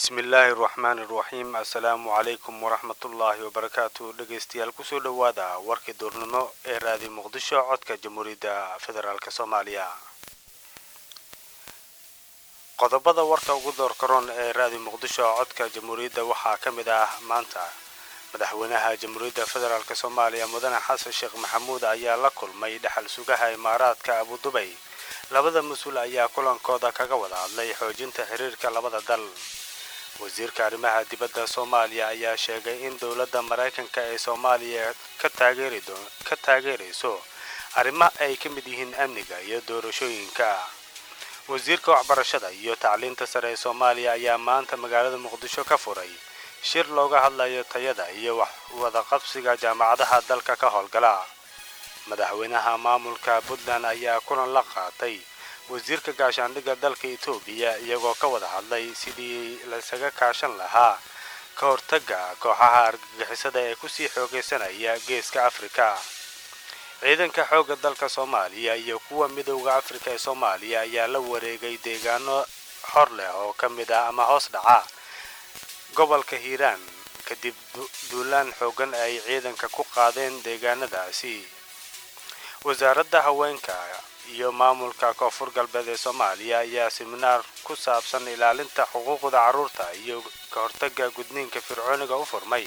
bismillaahi raxmaani raxiim assalaamu calaykum waraxmatullaahi wabarakaatu dhegaystayaal kusoo dhowaada warkii duurnimo ee raadi muqdisho codka jamhuuriyadda federaalk soomaaliya qodobada warka ugu doorkaroon ee raadi muqdisho codka jamhuuriyadda waxaa ka mid ah maanta madaxweynaha jamhuuriyadda federaalk soomaaliya mudane xasan sheekh maxamuud ayaa la kulmay dhexal sugaha imaaraadka abudubay labada mas-uul ayaa kulankooda kaga wada hadlay xoojinta xiriirka labada dal wasiirka arrimaha dibadda soomaaliya ayaa sheegay in dowladda maraykanka ee soomaaliya ka taageerayso arrimo ay ka mid yihiin amniga iyo doorashooyinka wasiirka waxbarashada iyo tacliinta sare ee soomaaliya ayaa maanta magaalada muqdisho ka furay shir looga hadlayo tayada iyo wadaqabsiga jaamacadaha dalka ka howlgala madaxweynaha maamulka puntland ayaa kulan la qaatay wasiirka gaashaandhigga dalka etoobiya iyagoo ka wada hadlay sidii laisaga kaashan lahaa ka hortagga kooxaha argagixisada ee kusii xoogaysanaya geeska afrika ciidanka xoogga dalka soomaaliya iyo kuwa midowda afrika ee soomaaliya ayaa la wareegay deegaano xor leh oo ka mid ah ama hoos dhaca gobolka hiiraan kadib duulaan xoogan ay ciidanka ku qaadeen deegaanadaasi wasaaradda haweenka iyo maamulka koonfur galbeed ee soomaaliya ayaa siminaar ku saabsan ilaalinta xuquuqda carruurta iyo ka hortagga gudniinka fircooniga u furmay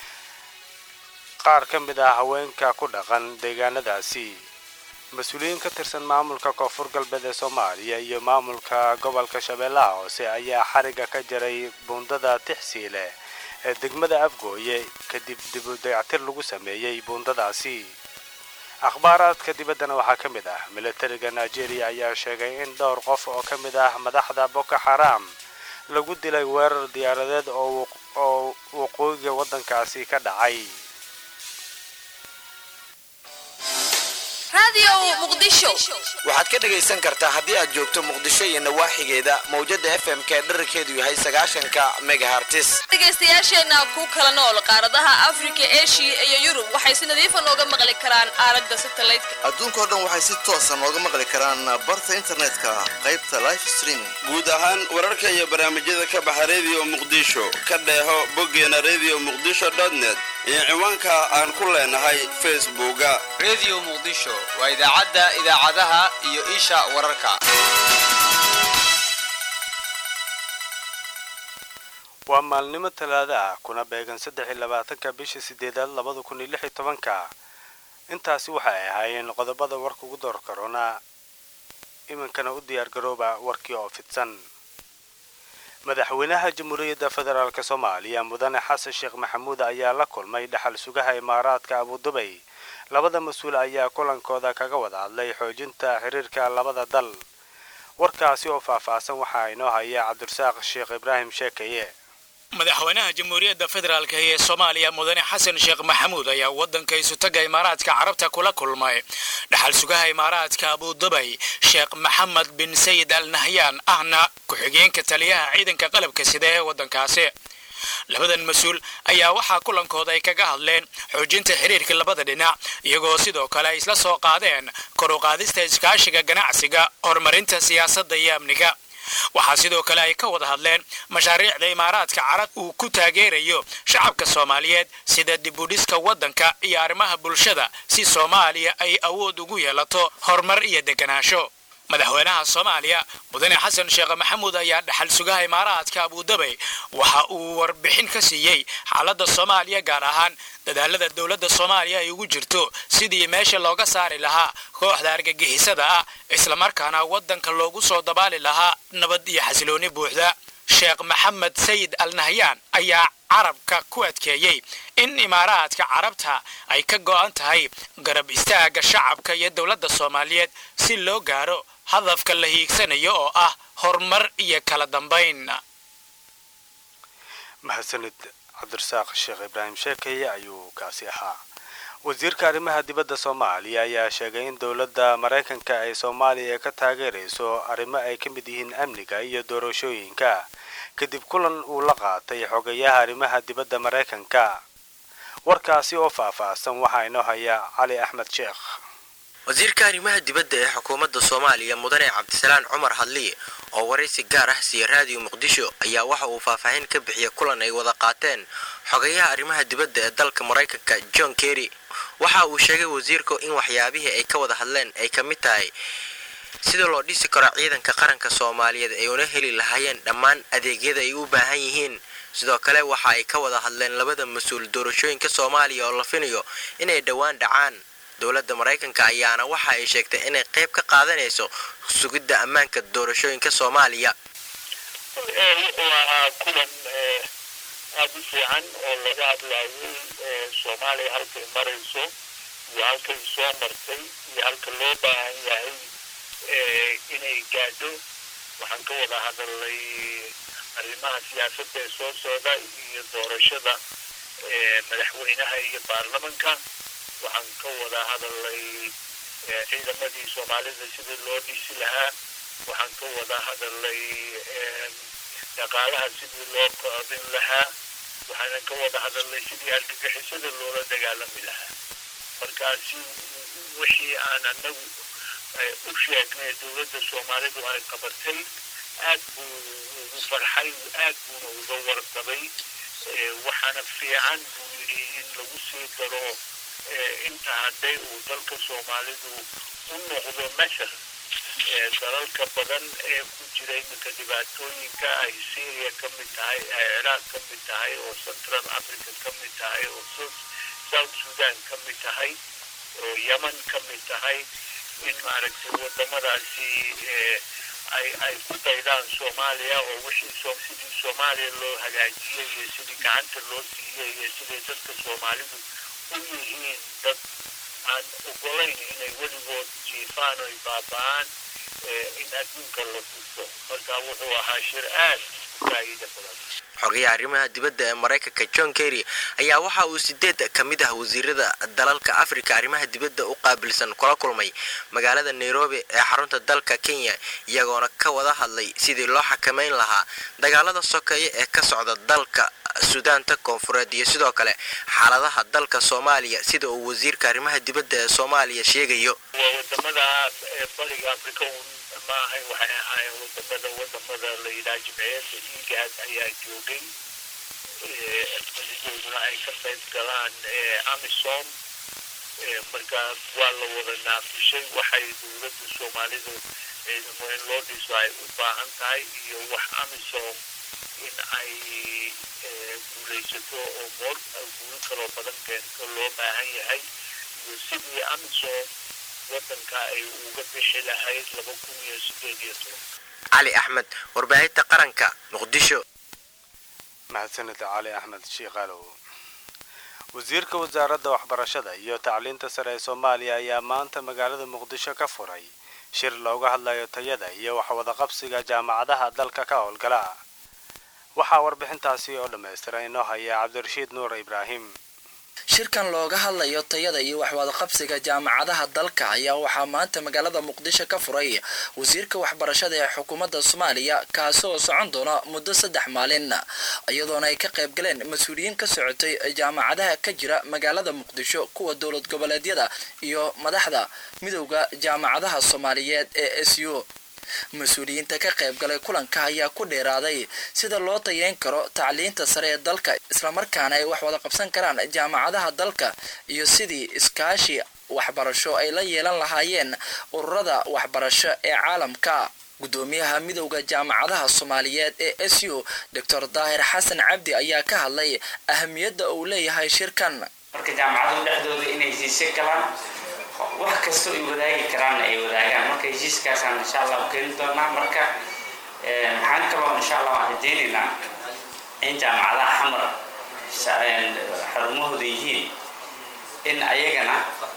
qaar ka mid ah haweenka ku dhaqan deegaanadaasi mas-uuliyiin ka tirsan maamulka koonfur galbeed ee soomaaliya iyo maamulka gobolka shabeellaha hoose ayaa xariga ka jaray buundada tixsiile ee degmada afgooye kadib dibu dayactir lagu sameeyey buundadaasi akhbaaraadka dibaddana waxaa ka mid ah militariga nigeria ayaa sheegay in dhowr qof oo ka mid ah madaxda boko xaram lagu dilay weerar diyaaradeed oo waqooyiga waddankaasi ka dhacay waxaad ka dhegaysan kartaa haddii aad joogto muqdisho iyo nawaaxigeeda mawjada f m k dherarkeedu yahay sagaashanka megahartis dhegaystayaasheenna ku kala nool qaaradaha afrika eshiya iyo yurub waxay si nadiifa nooga maqli karaan aalada satelliteka adduunkao dhan waxay si toosa nooga maqli karaan barta internetka qaybta life streaming guud ahaan wararka iyo barnaamijyada ka baxa redio muqdisho ka dheeho boggeena redio muqdisho net iyo ciwaanka aan ku leenahay facebooka redio muqdisho waa idaacadda idaacadaha iyo isha wararka waa maalnimo talaada ah kuna beegan saddex iyo labaatanka bisha sideedaad labada kun iyo lix iyo tobanka intaasi waxay ahaayeen qodobada warka ugu door karoona iminkana u diyaar garooba warkii oo fidsan madaxweynaha jamhuuriyadda federaalk soomaaliya mudane xasan sheekh maxamuud ayaa la kulmay dhexal sugaha imaaraadka abudubay labada mas-uul ayaa kulankooda kaga wada hadlay xoojinta xiriirka labada dal warkaasi oo faahfaahsan waxaa inoo haya cabdirasaaq sheekh ibraahim sheekaye madaxweynaha jamhuuriyadda federaalk ee soomaaliya mudane xasan sheekh maxamuud ayaa waddanka isutaga imaaraadka carabta kula kulmay dhaxal sugaha imaaraadka abudubay sheekh maxamed bin sayid al nahyaan ahna ku-xigeenka taliyaha ciidanka qalabka sida ee waddankaasi labadan mas-uul ayaa waxaa kulankooda ay kaga hadleen xoojinta xiriirka labada dhinac iyagoo sidoo kale ay isla soo qaadeen kor u qaadista iskaashiga ganacsiga horumarinta siyaasadda iyo amniga waxaa sidoo kale ay ka wada hadleen mashaariicda imaaraadka carab uu ku taageerayo shacabka soomaaliyeed sida dibudhiska waddanka iyo arrimaha bulshada si soomaaliya ay awood ugu yeelato horumar iyo deganaansho madaxweynaha soomaaliya mudane xasan sheekh maxamuud ayaa dhaxal sugaha imaaraadka abudabay waxa uu warbixin ka siiyey xaaladda soomaaliya gaar ahaan dadaalada dowladda soomaaliya ay ugu jirto sidii meesha looga saari lahaa kooxda argagixisada ah islamarkaana waddanka loogu soo dabaali lahaa nabad iyo xasilooni buuxda sheekh maxamed sayid al nahyaan ayaa carabka ku adkeeyey in imaaraadka carabta ay ka go'an tahay garab istaagga shacabka iyo dowladda soomaaliyeed si loo gaaro hadafka la hiigsanayo oo ah horumar iyo kala dambayn mahadsanid cabdirasaaq sheekh ibraahim sheekaye ayuu kaasi ahaa wasiirka arrimaha dibadda soomaaliya ayaa sheegay in dowladda maraykanka ay soomaaliya ka taageerayso arrimo ay ka mid yihiin amniga iyo doorashooyinka kadib kulan uu la qaatay xogayaha arrimaha dibadda maraykanka warkaasi oo faahfaahsan waxaa inoo haya cali axmed sheekh wasiirka arrimaha dibadda ee xukuumadda soomaaliya mudane cabdisalaan cumar hadliye oo waraysi gaar ah siiya raadiyo muqdisho ayaa waxa uu faahfaahin ka bixiyay kulan ay wada qaateen xogayaha arrimaha dibadda ee dalka maraykanka john kerry waxa uu sheegay wasiirku in waxyaabihii ay ka wada hadleen ay ka mid tahay sida loo dhisi karo ciidanka qaranka soomaaliyeed ay una heli lahaayeen dhammaan adeegyada ay u baahan yihiin sidoo kale waxa ay ka wada hadleen labada mas-uul doorashooyinka soomaaliya oo la finayo inay dhowaan dhacaan dowladda maraykanka ayaana waxa ay sheegtay inay qayb ka qaadanayso sugidda ammaanka doorashooyinka soomaaliya wuxuu ahaa kulan aada u fiican oo laga hadlaayay soomaaliya halkay marayso iyo halkay soo martay iyo halka loo baahan yahay inay gaadho waxaan ka wada hadalnay arrimaha siyaasadda ee soo socda iyo doorashada madaxweynaha iyo baarlamanka waxaan ka wada hadalnay ciidamadii soomaalida sidii loo dhisi lahaa waxaan ka wada hadalnay dhaqaalaha sidii loo koobin lahaa waxaanan ka wada hadalnay sidii argagixisada loola dagaalami lahaa markaasi wixii aan anagu u sheegnay dowladda soomaalidu ay qabatay aad buu ugu farxay aad buuna uga warqabay waxaana fiican buu yidhi in lagu sii daro inta hadday uu dalka soomaalidu u noqdo mashar dalalka badan ee ku jira iminka dhibaatooyinka ay syria ka mid tahay ay ciraaq ka mid tahay oo central africa ka mid tahay oo south sudan ka mid tahay oo yemen ka mid tahay in maaragtay wadamadaasi ay ay ku daydaan soomaaliya oo wixii sidii soomaaliya loo hagaajiyey iyo sidii gacanta loo siiyey iyo siday dadka soomaalidu u yihiin dad aan ogolayn inay weligood jiifaan oy baaba-aan in adduunka la tuso marka wuxuu ahaa shir aad u faa'iida badan xogayaha arrimaha dibadda ee maraykanka john kerry ayaa waxa uu sideed ka mid ah wasiirada dalalka afrika arrimaha dibadda u qaabilsan kula kulmay magaalada nairobi ee xarunta dalka kenya iyagoona ka wada hadlay sidii loo xakameyn lahaa dagaalada sokeeye ee ka socda dalka suudaanta koonfureed iyo sidoo kale xaaladaha dalka soomaaliya sida uu wasiirka arrimaha dibadda ee soomaaliya sheegayo waa wadamada bariga africa un ma ahayn waxay ahaayeen wadamada wadamada la yidhaha jimciyadda igaad ayaa joogay madaxdooduna ay ka qayb galaan amisom marka waa la wada naafishay waxay dowladda soomaalidu ciidamo in loo dhiso ay u baahan tahay iyo wax amisom in ay guulaysato oo moor guulo kaloo badan keento loo baahan yahay iyo sidii amisom wadanka ay uga bixi lahayd laba kun iyo sideed iyo toban cali axmed warbaahinta qaranka muqdisho mahadsanid cali axmed shiikaalow wasiirka wasaaradda waxbarashada iyo tacliinta sare ee soomaaliya ayaa maanta magaalada muqdisho ka furay shir looga hadlayo tayada iyo waxwadaqabsiga jaamacadaha dalka ka howlgala waxaa warbixintaasi oo dhammaystiran inoo haya cabdirashiid nuur ibraahim shirkan looga hadlayo tayada iyo waxwadaqabsiga jaamacadaha dalka ayaa waxaa maanta magaalada muqdisho ka furay wasiirka waxbarashada ee xukuumadda soomaaliya kaasi oo socon doona muddo saddex maalin iyadoona ay ka qayb galeen mas-uuliyiin ka socotay jaamacadaha ka jira magaalada muqdisho kuwa dowlad goboleedyada iyo madaxda midowda jaamacadaha soomaaliyeed ee s u mas-uuliyiinta ka qayb galay kulanka ayaa ku dheeraaday sida loo tayeyn karo tacliinta sare ee dalka islamarkaana ay wax wada qabsan karaan jaamacadaha dalka iyo sidii iskaashi waxbarasho ay la yeelan lahaayeen ururada waxbarasho ee caalamka gudoomiyaha midowda jaamacadaha soomaaliyeed ee s u doctor daahir xasan cabdi ayaa ka hadlay ahamiyadda uu leeyahay shirkan marka jaamacadu dhexdooda inay heshiisyo galaan wax kastoo ay wadaagi karaan ay wadaagaan marka heshiiskaasaan insha allah keeni doonaa marka maxaan kaloo insha allah waan rajeynaynaa in jaamacadaha xamar xarumahooda yihiin in ayagana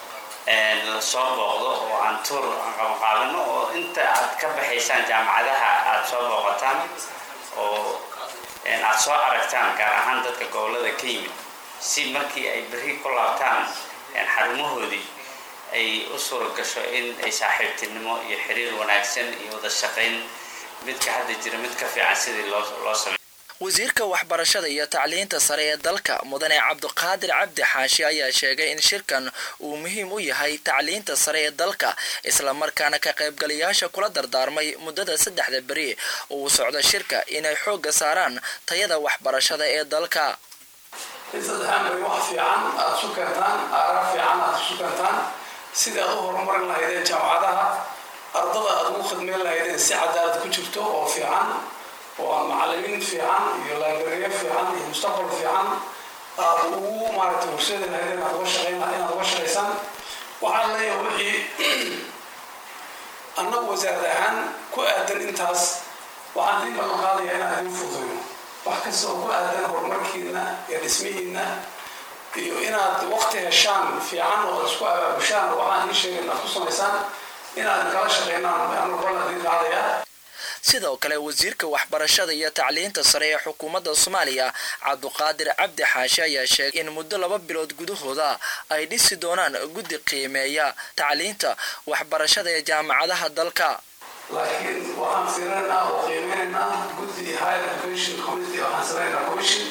lasoo booqdo oo aan tuur aan qabanqaabino oo inta aad ka baxaysaan jaamacadaha aada soo booqataan oo aada soo aragtaan gaar ahaan dadka gobolada ka yimid si markii ay berri ku laabtaan xarumahoodii ay u suura gasho in ay saaxiibtinimo iyo xiriir wanaagsan iyo wada shaqayn midka hadda jira mid ka fiican sidii loo loo sameey wasiirka waxbarashada iyo tacliinta sare ee dalka mudane cabdiqaadir cabdi xaashi ayaa sheegay in shirkan uu muhiim u yahay tacliinta sare ee dalka islamarkaana ka qaybgalayaasha kula dardaarmay muddada saddexda beri uu socdo shirka inay xoogga saaraan tayada waxbarashada ee dalka in saddexaan beri wax fiican aada isu keentaan aaraa fiican aada isu keentaan sidii aad u horumarin lahaydeen jaamacadaha ardada aada ugu khidmeyn lahaydeen si cadaalad ku jirto oo fiican oo aan macalimiin fiican iyo laabariye fiican iyo mustaqbal fiican aada ugu maaragtay horseedi lahaydeen inaad uga shaqeyn inaad uga shaqaysaan waxaan leeyahay wixii annagu wasaarad ahaan ku aadan intaas waxaan idin ballan qaadayaa inaan idin fududayno wax kasta oo ku aadan horumarkiina iyo dhismihiina iyo inaad waqti heshaan fiican oo isku abaabushaan waxaan ii sheegay inaad ku samaysaan inaad kala shaqeynaan anu ballan idin qaadayaa sidoo kale wasiirka waxbarashada iyo tacliinta sare ee xukuumadda soomaaliya cabduqaadir cabdi xaashi ayaa sheegay in muddo laba bilood gudahooda ay dhisi doonaan guddi qiimeeya tacliinta waxbarashada ee jaamacadaha dalka laakiin waxaan fiirinaynaa oo qiimeynaynaa guddi higher education community waxaan sameynaynaa commission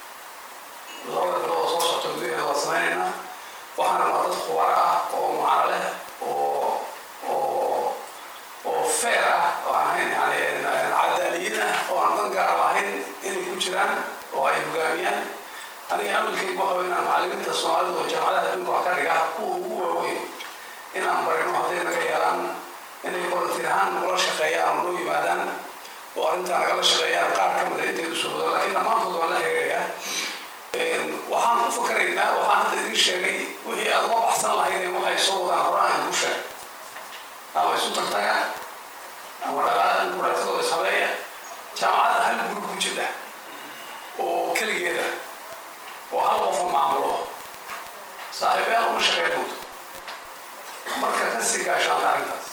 labada bilood oo soo socota gudaheeda waa sameynaynaa waxaan rabaa dad khubaro ah oo macno leh oo oo oo fair ah oo aan ahayn yani cadaaliyiin ah oo aan dan gaar lahayn inay ku jiraan oo ay hogaamiyaan aniga amalkaygu waxa wey inaan macalimiinta soomaalida oo jaamacadaha adduunka wax ka dhiga kuwa ugu waaweyn inaan barino hadday naga yeelaan inay volunteer ahaan nagula shaqeeyaan oo noo yimaadaan oo arrintaa nagala shaqeeyaan qaar ka mida inteedu soo wado laakiin dhammaantood waan la xiriirayaa waxaan ku fakaraynaa waxaan hadda idin sheegay wixii aad uga baxsan lahaydeen waxay soo wadaan hore aan ku sheeg ama isu tagtaga ama dhaqaaladan kuraatadoo ishabeeya jaamacadda hal guri ku jira oo keligeeda oo hal qofa maamulo saaxiibayaal uma shaqeyn doonto marka ka sii gaashaanta arrintaas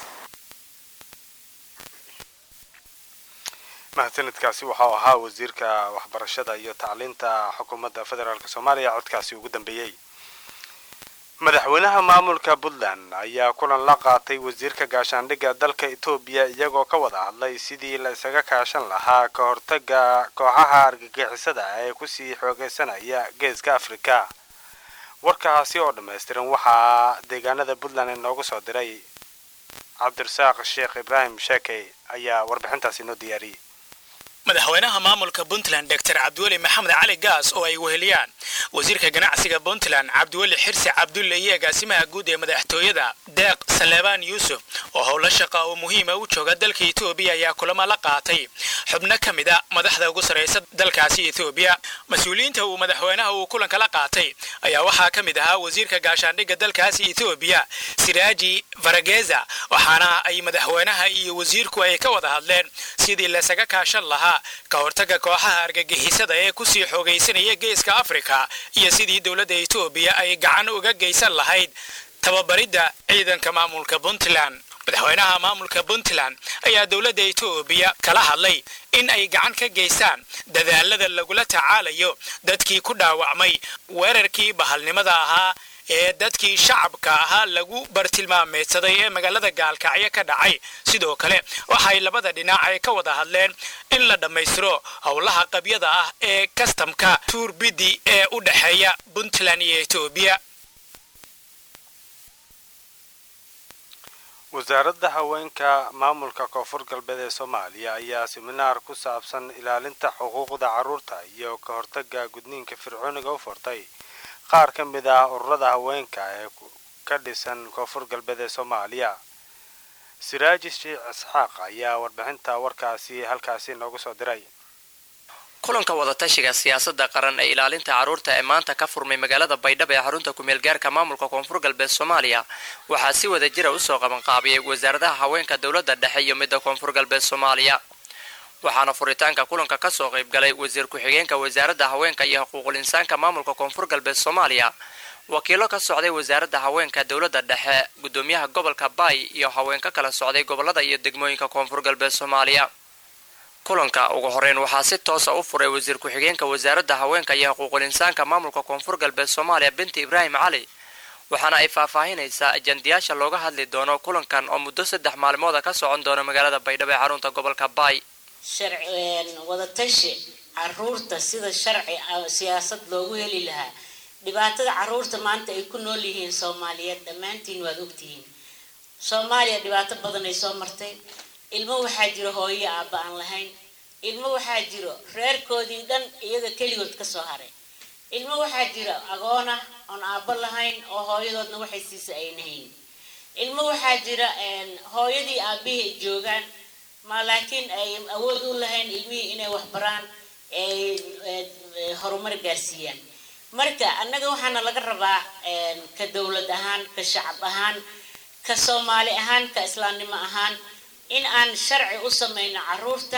mahadsanidkaasi waxau ahaa wasiirka waxbarashada iyo tacliinta xukuumadda federaalk soomaaliya codkaasi ugu dambeeyey madaxweynaha maamulka puntland ayaa kulan la qaatay wasiirka gaashaandhigga dalka etoobiya iyagoo ka wada hadlay sidii la isaga kaashan lahaa ka hortaga kooxaha argagixisada ee kusii xoogeysanaya geeska afrika warkaasi oo dhammaystiran waxaa deegaanada puntland inoogu soo diray cabdirasaaq sheekh ibraahim sheekey ayaa warbixintaasi inoo diyaariyey madaxweynaha maamulka puntland doctor cabdiweli maxamed cali gaas oo ay weheliyaan wasiirka ganacsiga puntland cabdiweli xirsi cabdulle iyo agaasimaha guud ee madaxtooyada deeq saleebaan yuusuf oo howlo shaqa oo muhiima u jooga dalka etoobiya ayaa kulamo la qaatay xubno ka mid a madaxda ugu sarraysa dalkaasi etoobiya mas-uuliyiinta uu madaxweynaha uu kulanka la qaatay ayaa waxaa ka mid ahaa wasiirka gaashaandhigga dalkaasi etoobiya siraaji farageza waxaana ay madaxweynaha iyo wasiirku ay ka wada hadleen sidii laysaga kaashan lahaa ka hortaga kooxaha argagixisada ee kusii xoogaysanaya geeska afrika iyo sidii dowladda etoobiya ay gacan uga geysan lahayd tababaridda ciidanka maamulka puntland madaxweynaha maamulka puntland ayaa dowladda etoobiya kala hadlay in ay gacan ka geystaan dadaalada lagula tacaalayo dadkii ku dhaawacmay weerarkii bahalnimada ahaa ee dadkii shacabka ahaa lagu bartilmaameedsaday ee magaalada gaalkacyo ka dhacay sidoo kale waxay labada dhinac ay ka wada hadleen in la dhammaystiro howlaha qabyada ah ee kastamka tuurbidi ee u dhexeeya puntland iyo etoobiya wasaaradda haweenka maamulka koonfur galbeed ee soomaaliya ayaa siminaar ku saabsan ilaalinta xuquuqda carruurta iyo ka hortaga gudniinka fircooniga u furtay qaar ka mid ah ururada haweenka ee ka dhisan koonfur galbeed ee soomaaliya siraaji sheekh isxaaq ayaa warbixinta warkaasi halkaasi noogu soo diray kulanka wadatashiga siyaasadda qaran ee ilaalinta carruurta ee maanta ka furmay magaalada baydhabo ee xarunta kumeelgaarka maamulka koonfur galbeed soomaaliya waxaa si wada jira usoo qabanqaabiyay wasaaradaha haweenka dowladda dhexe iyo midda koonfur galbeed soomaaliya waxaana furitaanka kulanka kasoo qaybgalay wasiir ku-xigeenka wasaaradda haweenka iyo xuquuqul insaanka maamulka koonfur galbeed soomaaliya wakiilo ka socday wasaaradda haweenka dowladda dhexe gudoomiyaha gobolka baay iyo haween ka kala socday gobolada iyo degmooyinka koonfur galbeed soomaaliya kulanka ugu horeyn waxaa si toosa u furay wasiir ku-xigeenka wasaaradda haweenka iyo xuquuqul insaanka maamulka koonfur galbeed soomaaliya binti ibraahim cali waxaana ay faahfaahinaysaa ajandayaasha looga hadli doono kulankan oo muddo saddex maalmooda ka socon doona magaalada baydhabo ee xarunta gobolka baay wadatashi caruurta sida sharci siyaasad loogu heli lahaa dhibaatada caruurta maanta ay ku nool yihiin soomaaliyeed dhammaantiin waad ogtihiin soomaaliya dhibaato badan ay soo martay ilmo waxaa jiro hooyo aabba aan lahayn ilmo waxaa jiro reerkoodii dhan iyaga keligood kasoo haray ilmo waxaa jira agoona oon aabbo lahayn oo hooyadoodna waxay siisa ayna hayn ilmo waxaa jira hooyadii aabihii ay joogaan ma laakiin ay awood u lahayn ilmihii inay waxbaraan ay horumar gaarsiiyaan marka annaga waxaana laga rabaa ka dowlad ahaan ka shacab ahaan ka soomaali ahaan ka islaamnimo ahaan in aan sharci u samayno caruurta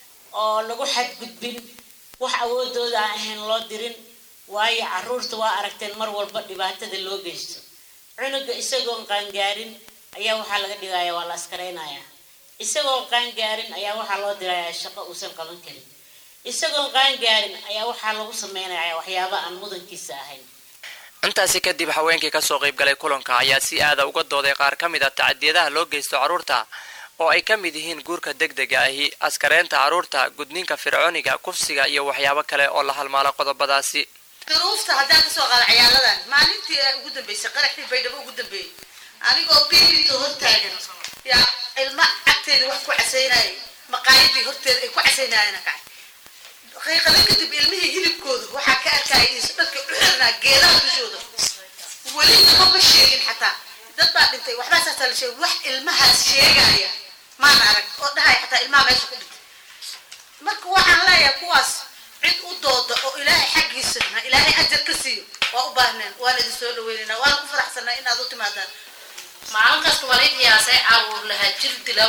oo lagu xadgudbin wax awoodooda aan ahayn loo dirin waayo caruurta waa aragteen mar walba dhibaatada loo geysto cunuga isagoon qaangaarin ayaa waxaa laga dhigaya waa la askaraynayaa isagoon qaangaarin ayaa waxaa loo dirayaa shaqo uusan qaban karin isagoon qaangaarin ayaa waxaa lagu sameynaya waxyaaba aan mudankiisa ahayn intaasi kadib haweenkii kasoo qayb galay kulanka ayaa si aada uga dooday qaar ka mid a tacadiyadaha loo geysto carruurta oo ay ka mid yihiin guurka degdega ahi askareynta carruurta gudniinka fircooniga kufsiga iyo waxyaabo kale oo la halmaalo qodobadaasi duruufta haddaan kasoo qaada ciyaaladan maalintii ugu dambeysay qaraxdii baydhabo ugu dambeeyey anigoo biilito hortaagan yaa ilma agteeda wax ku casaynayay maqaayadii horteeda ay ku casaynayana kacay qiiqada kadib ilmihii hilibkooda waxaa ka arkaya isu dharka uxirnaa geedaha dushooda weli nama ma sheegin xataa dad baa dhintay waxbaa saasaa la sheegay wax ilmahaas sheegaya maan arag oo dhahaya xataa ilmaha meesha ku dhintay marka waxaan leeyahay kuwaas cid u dooda oo ilaahay xaggiisa ilaahay ajar ka siiyo waa u baahneen waan idin soo dhaweynayna waan ku faraxsanaa inaad u timaadaan maalin kasta walay qiyaasay caruur lahaa jir dilow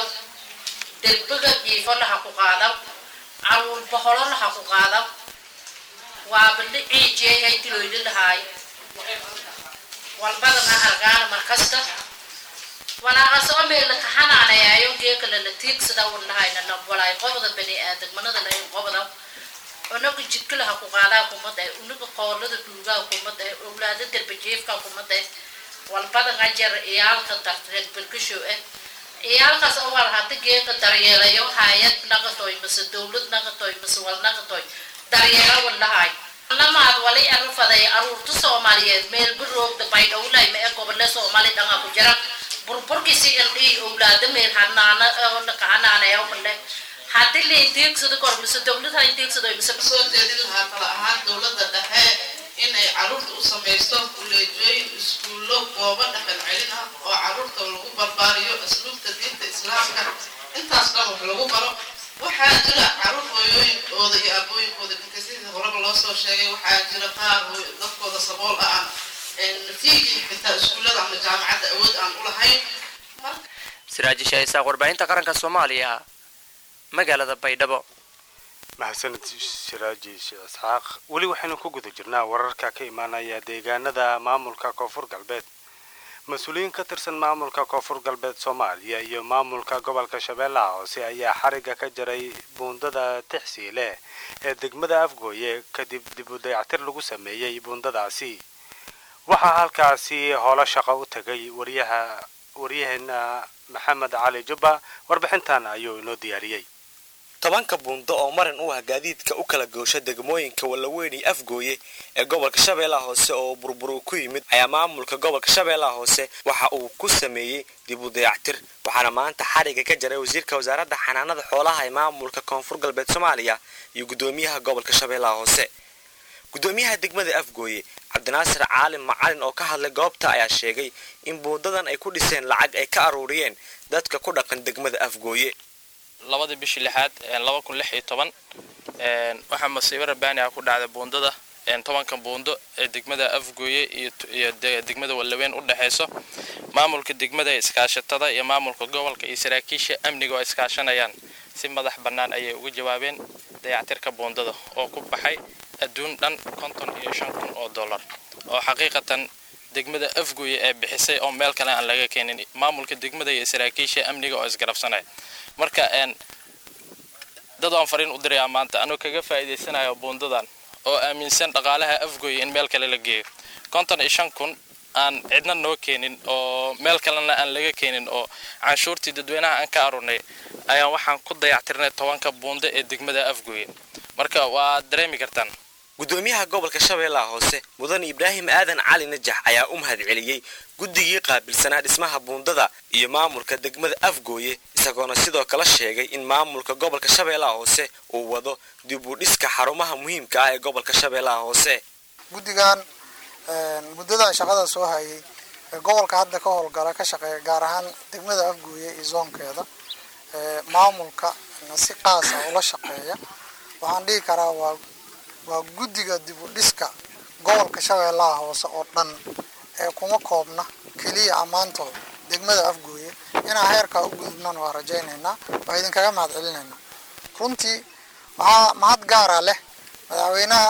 derbiga jiifo laha ku qaadaw caruur boholo laha ku qaadaw waaba dhiciijeeyay diloyli lahaay walbadana argaana markasta walaaqasoo meela kaxanaanayaayo geekala la tiigsada walahayna la walaay qobda bani aadamnada lahayn qobda unaga jidka laha ku qaadaa kumada unaga qoolada dhuugaa kumada owlaada darbajeefka kumada walbada qajar iyaalka darteed bilkashow ah iyaalkaas oo wal hada geeka daryeelayo hayad naqatoy mase dowlad naqatoy mase wal naqatoy daryeela walahay lamaad walay arufaday aruurta soomaaliyeed meel biroogda baydhowlay ma ee gobole soomaali dhanga ku jira burburkiisi ildhii owlaada meel hanaana kahanaanaya male haddii la inteegsado kor mise dowlad ha inteegsado mise soo jeedin lahaa kala ahaan dowladda dhexe inay caruurta u samaysto kuleejooyin iskuullo goobo dhaqan celin ah oo caruurta lagu barbaariyo asluubta diinta islaamka intaas dhan wax lagu baro waxaa jira caruur hooyooyinkooda iyo aabooyinkooda dhintay sidii horeba loo soo sheegay waxaa jira qaar dadkooda sabool ah aan natiijii xitaa iskuullada ama jaamacadda awood aan u lahayn siraaji shaisaaq warbaahinta qaranka soomaaliya magaalada baydhabo mahadsanid siraaji sheekh isxaaq weli waxaynu ku guda jirnaa wararka ka imaanaya deegaanada maamulka koonfur galbeed mas-uuliyiin ka tirsan maamulka koonfur galbeed soomaaliya iyo maamulka gobolka shabeellaha hoose ayaa xariga ka jaray buundada tixsiile ee degmada afgooye kadib dib u dayactir lagu sameeyey buundadaasi waxaa halkaasi howlo shaqo u tagay wariyaha waryaheena maxamed cali jubba warbixintan ayuu inoo diyaariyey tobanka buundo oo marin u ah gaadiidka u kala goosha degmooyinka wallaweyn iyo afgooye ee gobolka shabeellaha hoose oo burburu ku yimid ayaa maamulka gobolka shabeellaha hoose waxa uu ku sameeyey dib u dayactir waxaana maanta xariga ka jaray wasiirka wasaaradda xanaanada xoolaha ee maamulka koonfur galbeed soomaaliya iyo guddoomiyaha gobolka shabeellaha hoose guddoomiyaha degmada afgooye cabdinaasir caalim macalin oo ka hadlay goobta ayaa sheegay in buundadan ay ku dhiseen lacag ay ka aruuriyeen dadka ku dhaqan degmada afgooye labadii bishii lixaad laba kun lix iyo toban waxaa masiibo rabaani ah ku dhacday buundada tobanka buundo ee degmada afgooye iyo degmada wallaweyn u dhexayso maamulka degmada ee iskaashatada iyo maamulka gobolka iyo saraakiisha amniga oo iskaashanayaan si madax bannaan ayay uga jawaabeen dayactirka buundada oo ku baxay adduun dhan konton iyo shan kun oo dollar oo xaqiiqatan degmada afgooye ee bixisay oo meel kale aan laga keenin maamulka degmada iyo saraakiisha amniga oo isgarabsanaya marka dad aan fariin u dirayaa maanta anuu kaga faa'iidaysanayo buundadan oo aaminsan dhaqaalaha afgooye in meel kale la geeyo konton iyo shan kun aan cidna noo keenin oo meel kalena aan laga keenin oo canshuurtii dadweynaha aan ka arurnay ayaan waxaan ku dayactirnay tobanka buundo ee degmada afgooye marka waa dareemi kartaan gudoomiyaha gobolka shabeellaha hoose mudane ibraahim aadan cali najax ayaa u mahad celiyey guddigii qaabilsanaa dhismaha buundada iyo maamulka degmada afgooye isagoona sidoo kale sheegay in maamulka gobolka shabeellaha hoose uu wado dib u dhiska xarumaha muhiimka ah ee gobolka shabeellaha hoose guddigan muddada shaqada soo hayay ee gobolka hadda ka howlgala ka shaqeeya gaar ahaan degmada afgooye iyo zoonkeeda maamulka si qaasa ula shaqeeya waxaan dhihi karaa waa waa guddiga dib u dhiska gobolka shabeellaha hoose oo dhan ee kuma koobna keliya ammaantooda degmada afgooye inaan heerkaa u gudubnan waa rajaynaynaa waa idinkaga mahad celinaynaa runtii waxaa mahad gaara leh madaxweynaha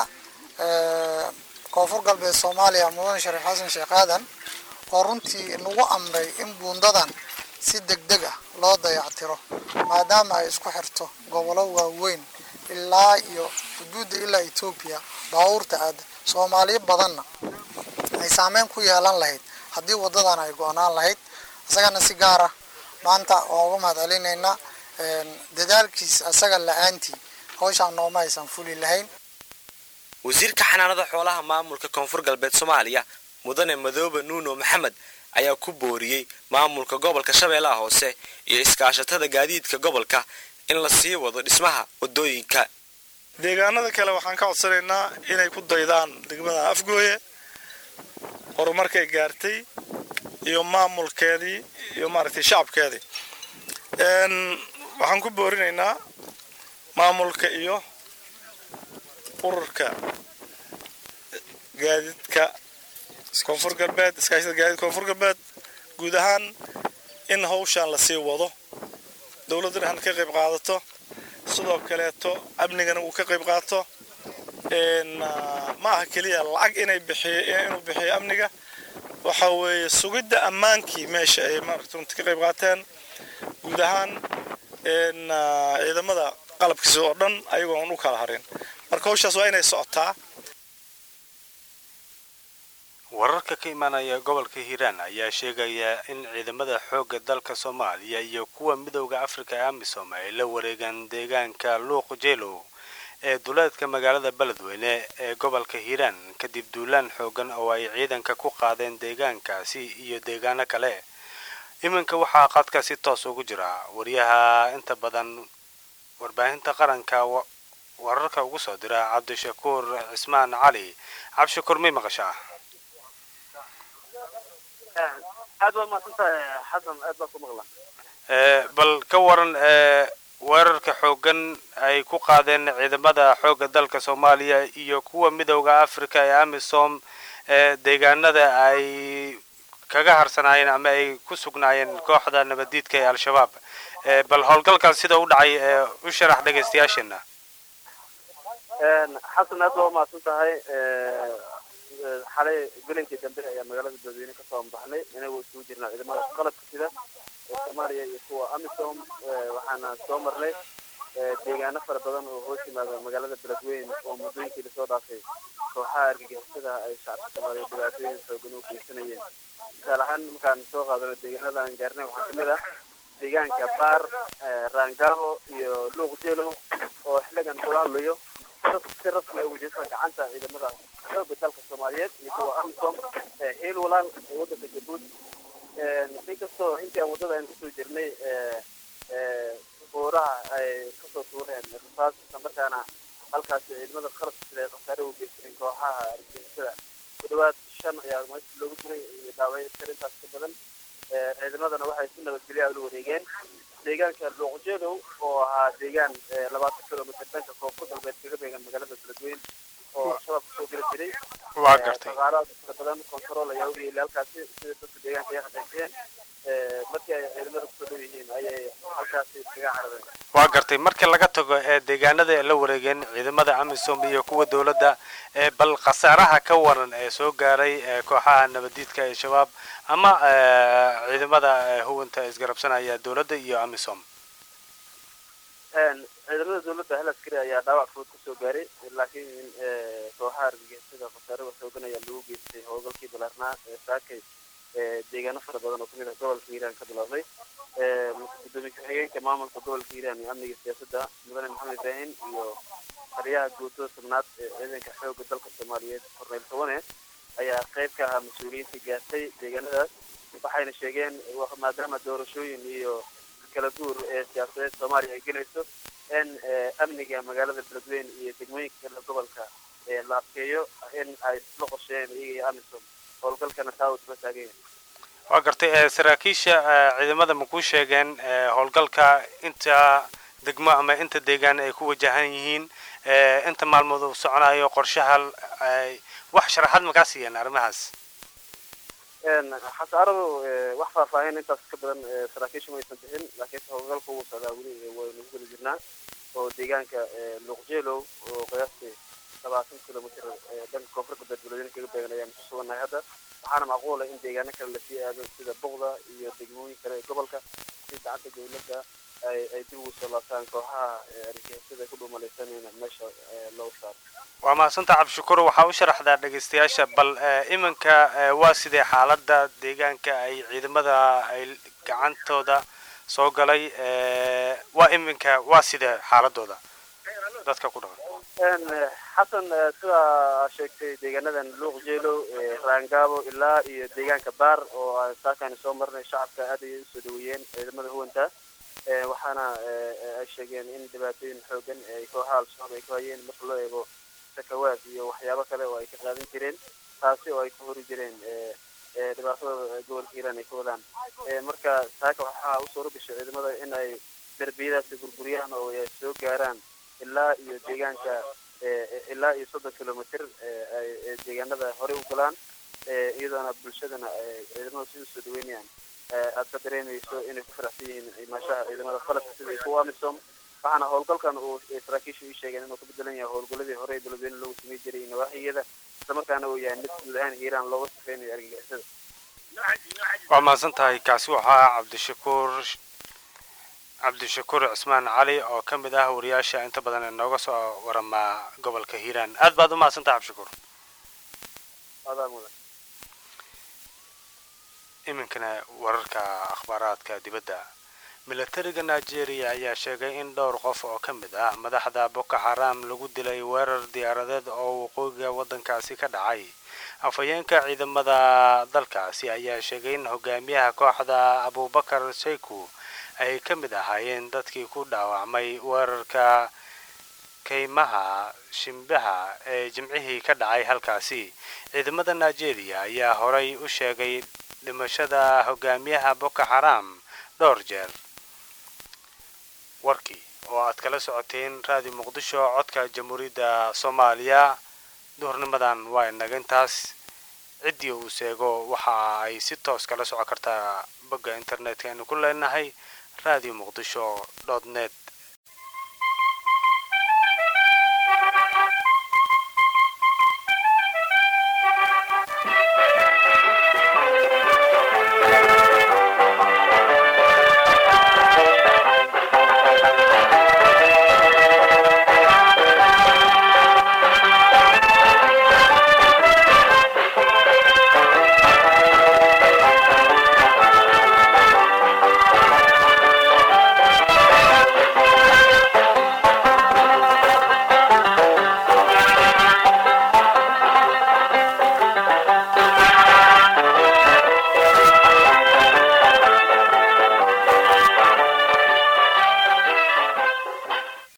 koonfur galbeed soomaaliya mudane shariif xasan sheekh aadan oo runtii nagu amray in buundadan si degdeg ah loo dayactiro maadaama ay isku xirto gobollo waaweyn ilaa iyo xuduudda ilaa etoobiya baabuurta aada soomaaliyo badanna ay saameyn ku yeelan lahayd haddii waddadan ay go-naan lahayd isagana si gaara maanta waan uga mahad celinaynaa dadaalkiis isaga la-aantii hawshaan nooma aysan fuli lahayn wasiirka xanaanada xoolaha maamulka koonfur galbeed soomaaliya mudane madoobe nuuno maxamed ayaa ku booriyey maamulka gobolka shabeellaha hoose iyo iskaashatada gaadiidka gobolka in la sii wado dhismaha wadooyinka deegaanada kale waxaan ka codsanaynaa inay ku daydaan degmada afgooye horumarkay gaartay iyo maamulkeedii iyo maaragtay shacabkeedii waxaan ku boorinaynaa maamulka iyo ururka gaadiidka koonfur galbeed iskaashada gaadiidka koonfur galbeed guud ahaan in hawshaan lasii wado dowladdana han ka qayb qaadato sidoo kaleeto amnigana uu ka qayb qaato ma aha keliya lacag inay bixiy inuu bixiyo amniga waxa weeye sugidda ammaankii meesha ay maaragta runti ka qayb qaateen guud ahaan ciidamada qalabkiisa oo dhan ayagoon u kala harin marka hawshaas waa inay socotaa wararka ka imaanaya gobolka hiiraan ayaa sheegaya in ciidamada xoogga dalka soomaaliya iyo kuwa midowda afrika ee amisom ay la wareegaan deegaanka luuq jeelow ee duleedka magaalada beledweyne ee gobolka hiiraan kadib duulaan xoogan oo ay ciidanka ku qaadeen deegaankaasi iyo deegaano kale iminka waxaa qadka si toos ugu jira wariyaha inta badan warbaahinta qaranka wararka ugu soo dira cabdishakuur cismaan cali cabdishakuur may maqashaa aad baad mahadsantahay xasan aad baan ku maqlaa bal ka waran weerarka xoogan ay ku qaadeen ciidamada xoogga dalka soomaaliya iyo kuwa midowda africa ee amisom ee deegaanada ay kaga harsanaayeen ama ay ku sugnaayeen kooxda nabaddiidka ee al-shabaab bal howlgalkan sida u dhacay u sharax dhegaystayaasheena xasan aad baa umahadsan tahay xalay gelinkii dambe ayaa magaalada beledweyne kasoo baxnay inagoo isugu jirnaa ciidamada qalabka sida ee soomaaliya iyo kuwa amisom waxaana soo marnay deegaano fara badan oo hoos yimaada magaalada beledweyne oo muddooyinkii lasoo dhaafay kooxaha argagixisada ay shacabka soomaaliya dhibaatooyin xoogan u geysanayeen misaal ahaan markaan soo qaadano deegaanada aan gaarnay waxaa kamid ah deegaanka baar raangabo iyo luuq jeelow oo xiligan kula hadlayo si rasmi ugu jirta gacanta ciidamada xooga dalka soomaaliyeed iyo kuwa amisom hiil walaal ee wadanka jabuuti inkastoo intii aan waddada aan kusoo jirnay buuraha ay kasoo tuureen rasaas isla markaana halkaasi ciidamada qalabka sida ay khasaare u geysteen kooxaha argagixisada ku dhawaad shan ayaa meesha loogu diray iyo dhaawacyo iskar intaas ka badan ciidamadana waxay si nabadgelya ula wareegeen deegaanka luuqjeedow oo ahaa deegaan labaatan kilomitr dhanka koonfur galbeed kaga beegan magaalada beledweyne oo al-shabaab kasoo geli jiray waa gartay dhaqaalaha fara badan control ayaa u yeelay halkaasi sida dadka deegaanka ay xaqiijiyeen markii ay ciidamada kusoo dhow yihiin ayay halkaasi iskaga carareen waa gartay marka laga tago ee deegaanada ay la wareegeen ciidamada amisom iyo kuwa dowladda ee bal khasaaraha ka waran ee soo gaaray ee kooxaha nabadiidka ee shabaab ama ciidamada huwanta isgarabsanaya dowladda iyo amisom ciidamada dowladda hal askari ayaa dhaawac fudud kasoo gaaray laakiin kooxaha argagixisada khasaare waxoogan ayaa lagu geystay howlgalkii balaarnaa ee saakay deegaano fara badan oo kamid ah gobolka hiiraan ka bilaabay gudoomiye ku-xigeenka maamulka gobolka hiiraan iyo amniga siyaasadda mudane maxamed ibraahim iyo taliyaha guutada tobnaad ee ciidanka xoogga dalka soomaaliyeed korneyl towane ayaa qayb ka ahaa mas-uuliyiintii gaartay deegaanadaas waxayna sheegeen maadaama doorashooyin iyo kala guur ee siyaasadeed soomaaliya ay gelayso in amniga magaalada beledweyne iyo degmooyinka kale gobolka la adkeeyo in ay isla qorsheeyeen iyaga iyo amisom howlgalkana taa uu isla taagan yahay waa gartay saraakiisha ciidamada ma kuu sheegeen howlgalka inta degmo ama inta deegaan ay ku wajahan yihiin inta maalmood uu soconayo qorshaha wax sharaxaad makaa siiyeen arrimahaas xasaaradu wax faahfaahin intaas ka badan saraakiisha ma aysan bixin laakiinse howlgalka wuu socdaa weli waynu ku guda jirnaa oo deegaanka luuqjeelow oo qiyaastii labaatan kilomitr dhanka koonfurta beledweyne kaga beegan ayaan ku sugannahay hadda waxaana macquula in deegaano kale lasii aado sida buqda iyo degmooyin kale ee gobolka si gacanta dowladda ay ay dib ugu soo laabtaan kooxaha argagixisada ku dhuumalaysanayna meesha loo saaro waa mahadsantaa cabdishakuur waxaa u sharaxdaa dhegaystayaasha bal iminka waa sidee xaaladda deegaanka ay ciidamada ay gacantooda soo galay waa iminka waa sidee xaaladooda dadka ku dhaqan xasan sidaa sheegtay deegaanadan luuq jeelow raangaabo ilaa iyo deegaanka baar oo aan saakani soo marnay shacabka aad ayay usoo dhaweeyeen ciidamada huwanta waxaana ay sheegeen in dhibaatooyin xoogan ay kooxaha al-shabaab ay ku hayeen marka loo eego sakawaad iyo waxyaabo kale oo ay ka qaadan jireen taasi oo ay ku hori jireen dhibaatada gobolka hiiraan ay ka wadaan marka saaka waxaa u suuro gashay ciidamada in ay derbiyadaasi burburiyaan oo ay soo gaaraan ilaa iyo deegaanka ilaa iyo soddon kilomitr ay deegaanada horey u galaan iyadoona bulshadana ciidamada si usoo dhaweynayaan aad ka dareemayso inay ku faraxsan yihiin imaashaha ciidamada qalabka sida kuwa amisom waxaana howlgalkan uu saraakiisha ii sheegeen inuu ka bedelan yahay howlgaladii hore ee beledweyne loogu samey jiray nawaaxiyada islamarkaana uu yahay mid guud ahaan hiiraan looga safeynayo argagixisada waa mahadsan tahay kaasi waxaa cabdishakuur cabdishakuur cismaan cali oo ka mid ah wariyaasha inta badan ee nooga soo waramaa gobolka hiiraan aad baad u mahadsan tahay cabdishakuur adaa mudan iminkana wararka akhbaaraadka dibadda milatariga nigeria ayaa sheegay in dhowr qof oo ka mid ah madaxda boko xaram lagu dilay weerar diyaaradeed oo waqooyiga waddankaasi ka dhacay afhayeenka ciidamada dalkaasi ayaa sheegay in hogaamiyaha kooxda abubakar shayku ay ka mid ahaayeen dadkii ku dhaawacmay weerarka kaymaha shimbaha ee jimcihii ka dhacay halkaasi ciidamada nigeria ayaa horay u sheegay dhimashada hogaamiyaha boko xaram dhowr jeer warkii oo aad kala socoteen raadiyo muqdisho codka jamhuuriyadda soomaaliya duhurnimadan waa inaga intaas ciddii uu sheego waxa ay si toos kala socon kartaa bogga internetka aynu ku leenahay radio muqdisho dot net